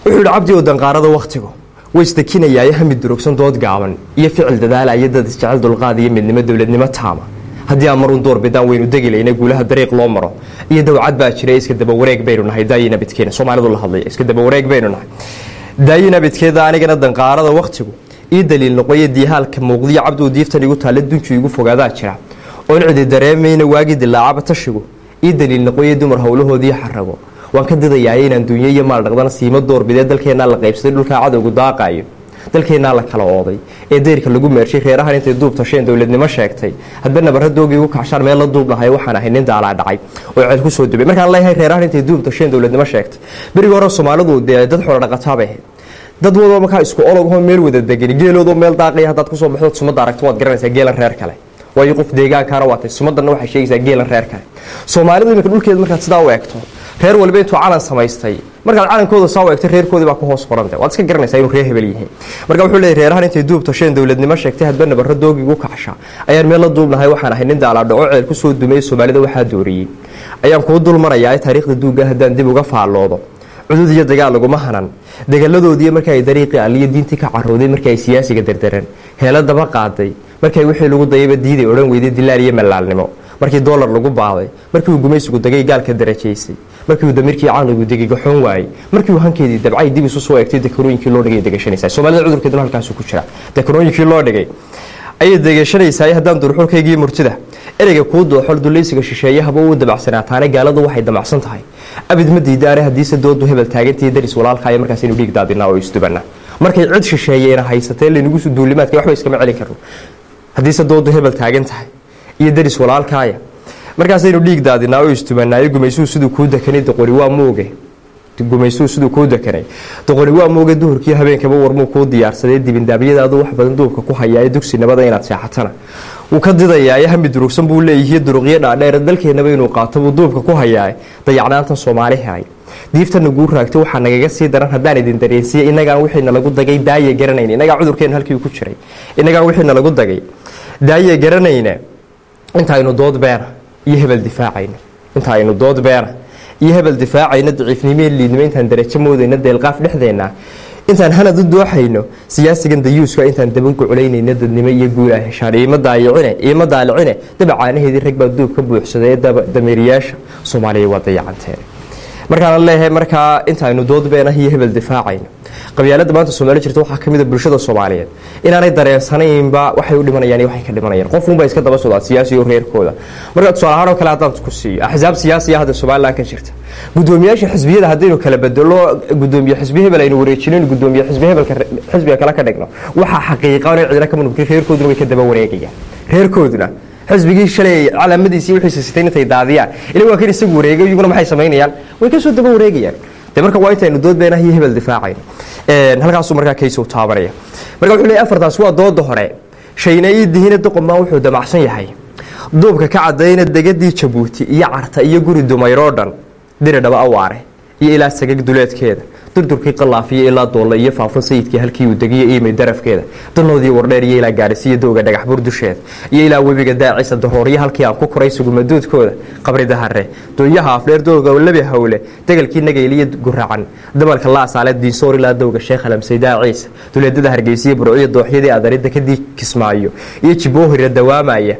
wuxuu yidhi cabdi oo danqaarada wakhtigu way isdekinayaayo hami durugsan dood gaaban iyo ficil dadaalaya dad isjecel dulqaad iyo midnimo dowladnimo taama haddii aan marun door bidaan waynu degi layna guulaha dariiq loo maro iyo dawcad baa jira iska dabawareeg baynu nahay daayina bidkeena soomaalidu la hadlaya iska dabawareeg baynu nahay daayina bidkeeda anigana danqaarada wakhtigu ii daliil noqoyo diihaalka muuqdiyo cabduu diiftan igu taalla dunju igu fogaadaa jira oon cidi dareemayna waagii dilaacaba tashigu ii daliil noqoyo dumar howlahoodii xarago waan ka didayaay inaan duunyo iyo maal dhaqdana siimo doorbidee dalkeennaa la qaybsaday dhulkaa cadowgu daaqaayo dalkeennaa la kala ooday ee deyrka lagu meershay reerahan intay duub tasheen dowladnimo sheegtay hadba nabarradoogii ugu kacshaan meel la duub dhahay waxaan ahay nin daalaa dhacay oo ceel ku soo dubay markaan leeyahay reerahan intay duub tasheen dowladnimo sheegtay berigi hore soomaalidu dee dad xoolo dhaqataa bay ahayd dad wadoo markaa isku ologoo meel wada degan geeloodoo meel daaqaya haddaad kusoo baxdood sumadda aragto waad garanaysaa geelan reer kale waayo qof deegaankaana waatay sumadanna waxay sheegaysaa geelan reer kale soomaalidu iminka dhulkeeda markaad sidaa u eegto reer waliba intuu calan samaystay markaad calankooda saa u eegto reerkoodii baa ku hoos qoranta waad iska garanaysaa inuu reer hebel yihiin marka wuxuu leeyahy reerahan intay duub tasheen dowladnimo sheegtay hadba nabarro doogii ugu kacsha ayaan meel la duubnahay waxaan ahay nin daalaadhaco ceel ku soo dumay soomaalida waxaa dooriyey ayaan kuu dul marayaa taariikhda duugga haddaan dib uga faalloodo cudud iyo dagaal laguma hanan dagaladoodii marka ay dariiqii alliyo diintii ka carooday markii ay siyaasiga derderan heelo daba qaaday markay wixii lagu dayaba diiday odhan weyday dilaal iyo malaalnimo markii doolar lagu baaday markii uu gumaysigu dagay gaalka darajaysay markii uu damirkii caqligu degay gaxoon waayey markii uu hankeedii dabcay dib isu soo eegtay dekarooyinkii loo dhigay degashanaysaa soomaalida cudurkeeduna halkaasu ku jira dekarooyinkii loo dhigay ayay degashanaysaa haddaan durxulkaygii murtida ereyga kuu dooxol dulaysiga shisheeye haba uu dabacsanaataane gaaladu waxay damacsan tahay abid ma diidaane haddiise doodu hebel taagantii daris walaalkaayo markaas inu dhiig daadinaa oo isdubana markay cid shisheeyeena haysatee laynagu duulimaadka waxba iskama celin karno haddiise doodu hebel taagan tahay iyo daris walaalkaaya markaasaynu dhiig daadinaa oo istubanaayo gumaysuu siduu kuu dekanay doqori waa mooge gumaysuu siduu kuu dekanay doqori waa mooge duhurkii habeenkaba warmuu kuu diyaarsadee dibindaabyadaadu wax badan duubka ku hayaa dugsi nabada inaad seexatana wuu ka didayaa hami durugsan buu leeyihiy duruqyo dhaadheer dalkeennaba inuu qaato buu duubka ku hayaa dayacnaantan soomaali hay diiftana guu raagtay waxaa nagaga sii daran haddaan idin dareensiiye inagaan wixiina lagu dagay daaye garanayn inagaa cudurkeena halkii ku jiray inagaan wixiina lagu dagay daaye garanayna inta aynu dood beena iyo hebel difaacayno inta aynu dood beena iyo hebel difaacayno daciifnimo liidnimo intaan darajo moodayno deelqaaf dhexdeenna intaan hanad u dooxayno siyaasigan dayuuska intaan dabaguculaynayno dadnimo iyo guul ah heshaan iima daayicine iima daalicine dabacaanaheedii rag baa duub ka buuxsaday dameeriyaasha soomaaliya waa dayacanteen markaan leeyahay markaa inta aynu dood beena iyo hebel difaacayno qabyaalada maanta soomaali jirta waxaa kamid a bulshada soomaaliyeed inaanay dareensanaynba waxay u dhimanayaan iyo waxay ka dhimanayaan qofunba iska daba socdaa siyaasi iyo reerkooda marka tusaale ahaan oo kale haddaan ku siiyo axsaab siyaasiya hadda somaliland ka jirta gudoomiyaasha xisbiyada haddaynu kala bedelo gudoomiye xisbi hebel aynu wareejinin gudoomiye xisbi hebelka xisbiga kale ka dhigno waxaa xaqiiqa inay cidina ka mudubkin reerkooduna way ka daba wareegayaan reerkooduna xisbigii shalay calaamadiisii wixiisa sitay intay daadiyaan ila waa kan isagu wareegay iyaguna maxay samaynayaan way ka soo daba wareegayaan de marka waa intaynu dood beenah iyo hebel difaacayno halkaasuu markaa kaysow taabanaya marka wuxuu leeyahy afartaas waa dooda hore shayna ii dihina doqomaan wuxuu damacsan yahay duubka ka cadayna degadii jabuuti iyo carta iyo guri dumayroo dhan diri dhaba awaare iyo ilaa sagag duleedkeeda durdurkii qalaafiyo ilaa doolle iyo faafun sayidkii halkii uu degiyo iimay darafkeeda danoodii wardheer iyo ilaa gaadhisiyo dowga dhagax bur dusheeda iyo ilaa webiga daacisa darooryo halkii aan ku koray sugumaduudkooda qabri dahare dooyaha afdheer dooga labi hawle degalkii nagayliyo guracan dabalka laasaale diinsoor ilaa dowga sheekh alamsaydaa ciisa duleedada hargeysiyo burciyo dooxyadii adari dekadii kismaayo iyo jiboohira dawaamaya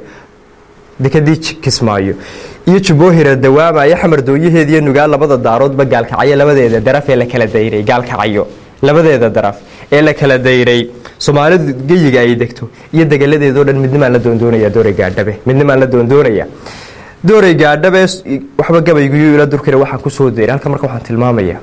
dekadii kismaayo iyo juboohira dawaamaya xamar dooyaheediiyo nugaa labada daaroodba gaalkacyo labadeeda daraf ee la kala dayray gaalkacyo labadeeda daraf ee la kala dayray soomaalidu geyiga ay degto iyo degaladeedao dhan midnimaan la doondoonaya doorey gaadhabe midnimaan la doondoonaya doorey gaadhabe waxba gabayguyo ila durkina waxaan kusoo dayray halka marka waxaan tilmaamaya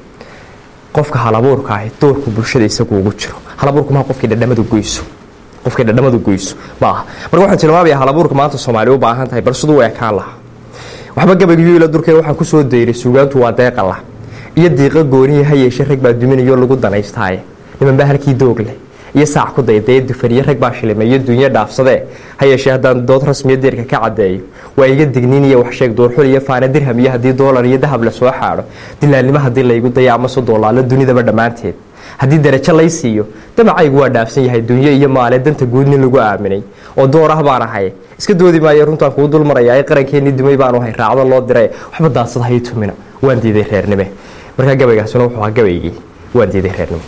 qofka halabuurka ahi doorku bulshada isagu ugu jiro halabuurku maha qofkii dhadhamadu goyso qofkay dhadhamadu goyso ma aha marka waxaan tilmaamaya halabuurka maanta soomaaliya u baahan tahay bal siduu u ekaan lahaa waxba gabaygiyo ila durkeen waxaan kusoo dayray suugaantu waa deeqala iyo diiqa goonihi ha yeeshe rag baa duminayo lagu danaystaaye nimanbaa halkii doog leh iyo saac ku daydee dufaniyo rag baa shilimeeyo duunyo dhaafsadee ha yeeshee haddaan dood rasmiya deerka ka caddeeyo waa iga digniin iyo waxsheeg doorxul iyo faana dirham iyo haddii doolar iyo dahab la soo xaadho dilaalnimo haddii laygu daya ama so doolaalo dunidaba dhammaanteed haddii darajo lay siiyo damacaygu waa dhaafsan yahay dunyo iyo maale danta guud nin lagu aaminay oo door ah baan ahay iska doodi maayo runtaan kuu dul maraya ee qarankeenii dumay baanu hay raacdo loo diray waxba daadsad hay tumina waan diiday reernime markaa gabaygaasuna wuxuu ahaa gabaygii waa diiday reernimo